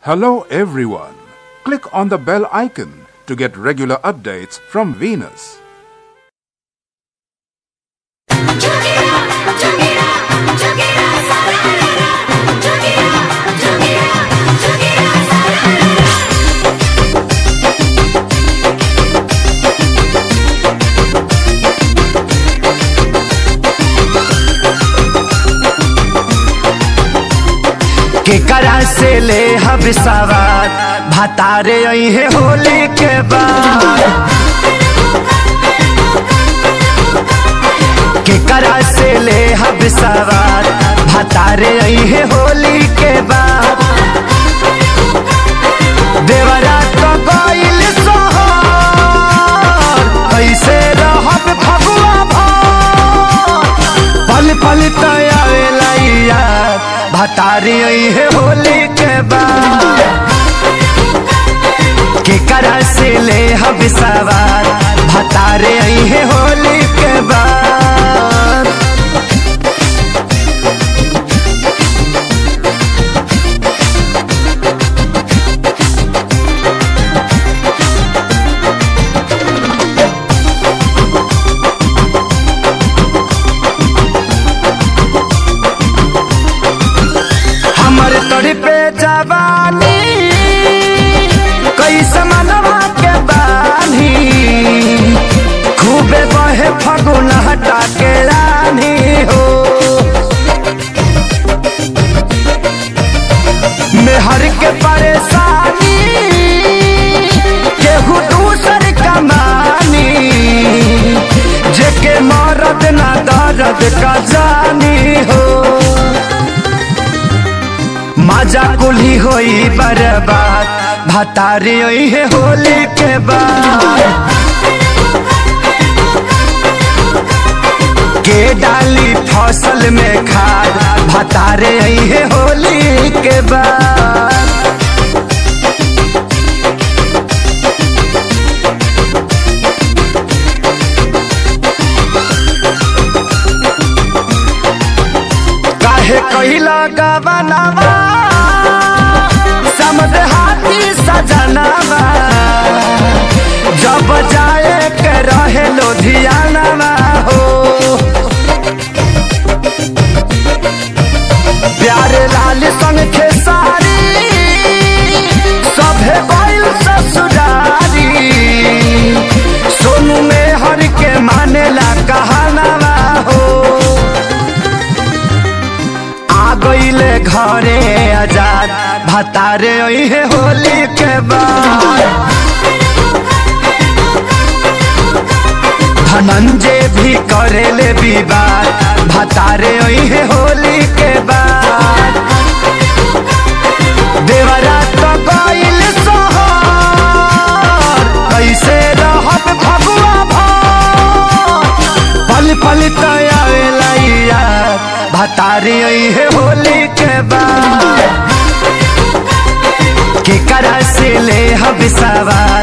Hello, everyone. Click on the bell icon to get regular updates from Venus. केकरा से ले हब सवार भतारे अहे होली के बाद केकरा से ले हब सवार भतारे अहे होली के बाद देवरा तो गइल सोहर कैसे रहब फगुआ भर पल पल तयावेला यार भतारी है होली के बाद केकरा से ले हब सवार भतारे है होली के बाद हमर तोड़ पे जवानी कैसे मनवा के बानी खूबे बहे फगुन हटा के रानी हो मेहर के परेशानी केहू दूसर कमानी जेके मरद ना दर्द का जानी हो मजा कुली होई बर्बाद भतारी होई है होली के बाद के डाली फसल में खाद भतारे आई है होली के बाद काहे कहिला गवनावा समझ हाथी सजनावा जब जाए के रहे लुधियानावा हो प्यारे लाल संग खेसारी सभे गइल ससुरारी सोनू में हर के मानेला कहनावा हो आ गईले घरे आजाद भतारे है होली के बाद धनंजय भी करेले विवाद भतारे है होली के बाद देवरा तो गइल सोहर कैसे रहब फगुआ भर पल पल तयावेला यार भतारी है होली के बाद केकरा से ले हब सवार